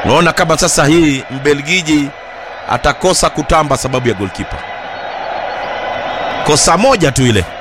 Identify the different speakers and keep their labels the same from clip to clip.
Speaker 1: Unaona kama sasa hii Mbelgiji atakosa kutamba sababu ya golkipa. Kosa moja tu ile.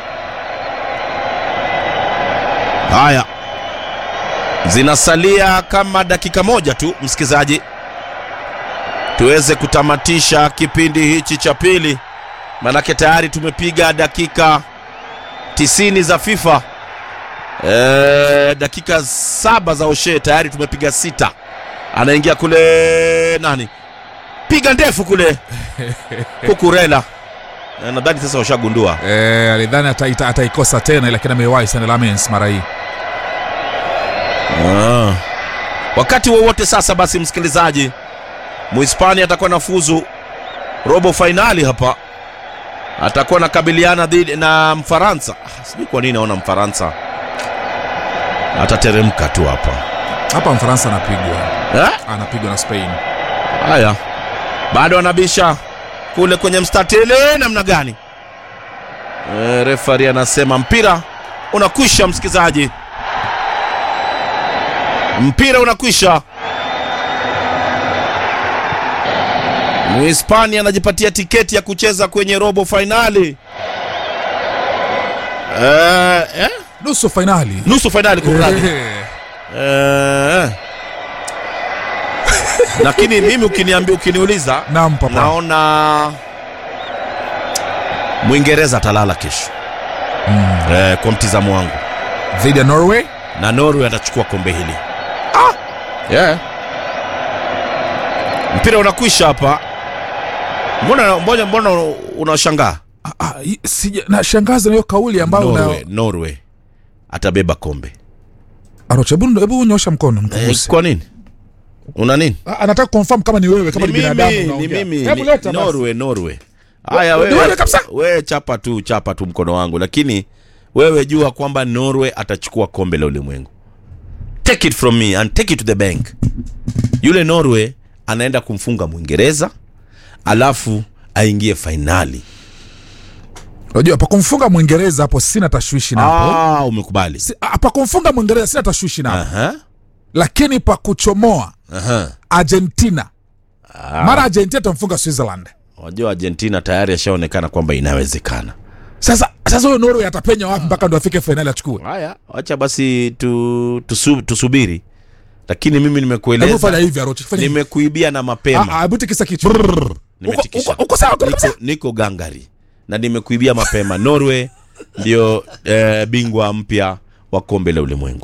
Speaker 1: Haya, zinasalia kama dakika moja tu, msikizaji, tuweze kutamatisha kipindi hichi cha pili, manake tayari tumepiga dakika tisini za FIFA. E, dakika saba za Oshe tayari tumepiga sita. Anaingia kule nani, piga ndefu kule Kukurela. E, nadhani sasa washagundua
Speaker 2: Eh, alidhani ataita- ataikosa tena lakini amewahi sana Lamens mara hii.
Speaker 1: Ah. Wakati wowote sasa, basi msikilizaji, Muhispania atakuwa na fuzu robo fainali hapa, atakuwa nakabiliana dhidi na Mfaransa. Ah, Sijui kwa nini naona Mfaransa atateremka tu hapa
Speaker 2: Hapa Mfaransa anapigwa.
Speaker 1: eh?
Speaker 2: Anapigwa na Spain.
Speaker 1: Haya, bado anabisha kule kwenye mstatili, namna gani? E, refari anasema mpira unakwisha, msikilizaji, mpira unakwisha. Muhispania anajipatia tiketi ya kucheza kwenye robo fainali e, eh?
Speaker 2: Nusu fainali.
Speaker 1: nusu fainali kumradhi.
Speaker 2: Eh.
Speaker 1: Eh. lakini mimi ukiniambia ukiniuliza
Speaker 2: Naam papa.
Speaker 1: naona mwingereza atalala kesho
Speaker 2: Mm.
Speaker 1: eh, kwa mtizamo wangu
Speaker 2: Dhidi ya Norway.
Speaker 1: na norway atachukua kombe hili ah! yeah. mpira unakwisha hapa mbona mbona, mbona unashangaa
Speaker 2: Ah, ah, i- sija nashangaza na hiyo kauli ambayo
Speaker 1: norway,
Speaker 2: na
Speaker 1: norway atabeba kombe
Speaker 2: Arocha, hebu hebu nyosha mkono
Speaker 1: eh,
Speaker 2: mkuguse.
Speaker 1: kwa nini una nini
Speaker 2: Ah, anataka confirm kama ni wewe kama ni,
Speaker 1: ni
Speaker 2: binadamu
Speaker 1: mimi, ni
Speaker 2: unaongea.
Speaker 1: mimi,
Speaker 2: Hebu
Speaker 1: ni
Speaker 2: leta basi.
Speaker 1: Norway, Norway. Haya
Speaker 2: Ni
Speaker 1: wewe,
Speaker 2: wewe kabisa.
Speaker 1: wewe chapa tu, chapa tu mkono wangu, lakini wewe jua kwamba Norway atachukua kombe la ulimwengu. Take it from me and take it to the bank. Yule Norway anaenda kumfunga Mwingereza alafu aingie fainali.
Speaker 2: Unajua pa kumfunga Mwingereza hapo sina tashwishi napo.
Speaker 1: Ah, umekubali.
Speaker 2: Si- ah, Pa kumfunga Mwingereza sina tashwishi napo.
Speaker 1: Aha,
Speaker 2: Lakini pa kuchomoa
Speaker 1: aha.
Speaker 2: Argentina.
Speaker 1: Ah,
Speaker 2: Mara Argentina tamfunga Switzerland.
Speaker 1: Wajua Argentina tayari ashaonekana kwamba inawezekana.
Speaker 2: Sasa sasa huyo Norway atapenya wapi mpaka ndo afike fainali achukue?
Speaker 1: Haya, wacha basi tu, tusu, tusubiri, lakini mimi
Speaker 2: Hebu
Speaker 1: nimekueleza
Speaker 2: fanya hivi Arocha, fanya hivi.
Speaker 1: nimekuibia na mapema
Speaker 2: Ah, ah, hebu tikisa kichwa.
Speaker 1: nimetikisha
Speaker 2: Uko- uko sawa, uko
Speaker 1: niko,
Speaker 2: sawa.
Speaker 1: niko gangari na nimekuibia mapema norway ndio eh, bingwa mpya wa kombe la ulimwengu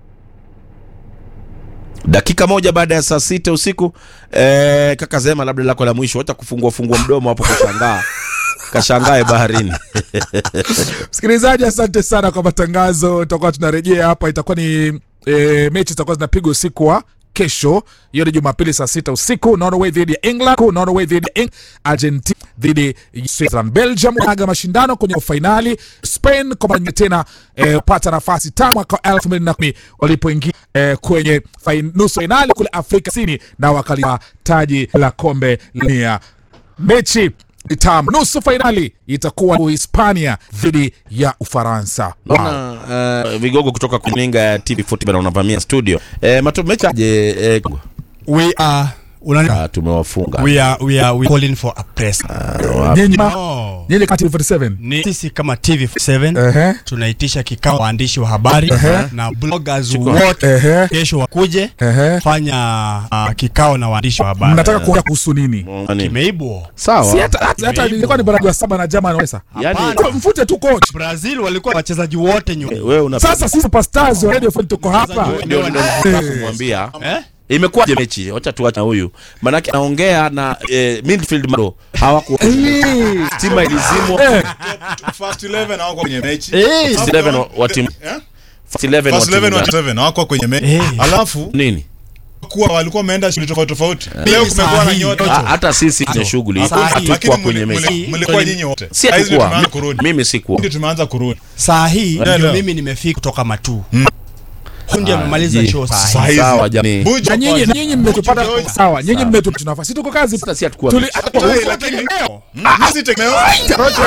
Speaker 1: dakika moja baada ya saa sita usiku eh, kaka zema labda lako la mwisho hata kufungua fungua mdomo hapo kashangaa kashangae baharini
Speaker 2: Msikilizaji, asante sana kwa matangazo. Tutakuwa tunarejea hapa, itakuwa ni e, mechi zitakuwa zinapigwa usiku wa kesho. Hiyo ni Jumapili saa sita usiku, Norway dhidi ya England, Norway dhidi ya Eng- Argentina dhidi ya Switzerland. Belgium aga mashindano kwenye fainali. Spain kwa mara nyingine tena e, pata nafasi tangu mwaka wa elfu mbili na kumi walipoingia e, kwenye fain, nusu fainali kule Afrika Kusini na wakaliwa taji la kombe la dunia mechi tam nusu fainali itakuwa Uhispania dhidi ya Ufaransa. Wow.
Speaker 1: Naona uh, vigogo kutoka kuninga ya TV40 bana unavamia studio eh, mato mecha je eh,
Speaker 3: we are unani,
Speaker 1: ah, tumewafunga
Speaker 3: we are we are we calling for a press
Speaker 2: Nyinyi
Speaker 3: no.
Speaker 2: nyinyi kati 47
Speaker 3: ni sisi kama TV7
Speaker 2: ehe
Speaker 3: tunaitisha kikao waandishi wa habari na bloggers
Speaker 1: Chukua.
Speaker 3: wote
Speaker 2: ehe
Speaker 3: kesho wakuje
Speaker 2: ehe,
Speaker 3: fanya uh, kikao na waandishi wa habari
Speaker 2: mnataka kuongea kuhusu nini?
Speaker 1: Nani?
Speaker 3: kimeibwa
Speaker 2: Si
Speaker 1: sawa
Speaker 2: hata hata- hata ilikuwa ni baraza saba na German pesa.
Speaker 1: yani
Speaker 3: Hapana.
Speaker 2: Mfute tu coach.
Speaker 3: Brazil walikuwa wachezaji wote nyuma
Speaker 1: wewe una
Speaker 2: Sasa sisi superstars wa Radio 4 tuko hapa.
Speaker 1: ndio ndio nataka kumwambia
Speaker 3: eh?
Speaker 1: imekuwaje mechi wacha tuache na huyu manake anaongea na eh, midfield maro hawaku
Speaker 2: Eh,
Speaker 1: stima ilizimwa
Speaker 2: eh,
Speaker 4: First 11 hawako kwenye mechi.
Speaker 3: Eh,
Speaker 1: First 11 wa- wa timu
Speaker 4: Eh?
Speaker 1: first 11 wa
Speaker 4: First
Speaker 1: timu
Speaker 4: 11 wa
Speaker 1: gani?
Speaker 4: 7 hawako kwenye mechi.
Speaker 3: Eh.
Speaker 4: Alafu
Speaker 1: nini
Speaker 4: kuwa walikuwa wameenda shughuli tofauti tofauti. Leo kumekuwa na
Speaker 3: sahihi.
Speaker 4: nyota.
Speaker 1: Ha- hata sisi kwenye shughuli
Speaker 3: Sahi.
Speaker 1: hatukuwa
Speaker 4: Lakini
Speaker 1: kwenye
Speaker 4: mli-
Speaker 1: mechi
Speaker 4: mli- mlikuwa nyinyi wote.
Speaker 1: si
Speaker 4: Saizi ndio
Speaker 1: hatukuwa
Speaker 4: tumeanza kurudi.
Speaker 1: mimi sikuwa
Speaker 4: Ndio tumeanza kurudi.
Speaker 3: saa hii
Speaker 4: Yeah,
Speaker 3: ndio
Speaker 4: yeah.
Speaker 3: mimi nimefika kutoka matu huyu ndio amemaliza
Speaker 1: je.
Speaker 3: show saa hii
Speaker 4: Sahihi.
Speaker 1: sawa jamii
Speaker 4: Buju
Speaker 2: na nyinyi
Speaker 4: kwanza.
Speaker 2: nyinyi mmetupata
Speaker 4: George.
Speaker 2: sawa, nyinyi mmetupata nafasi. Tuko kazi.
Speaker 1: hata si hatukuwa
Speaker 2: Tuli
Speaker 4: Hey, lakini- Mm, sisi tegemeo-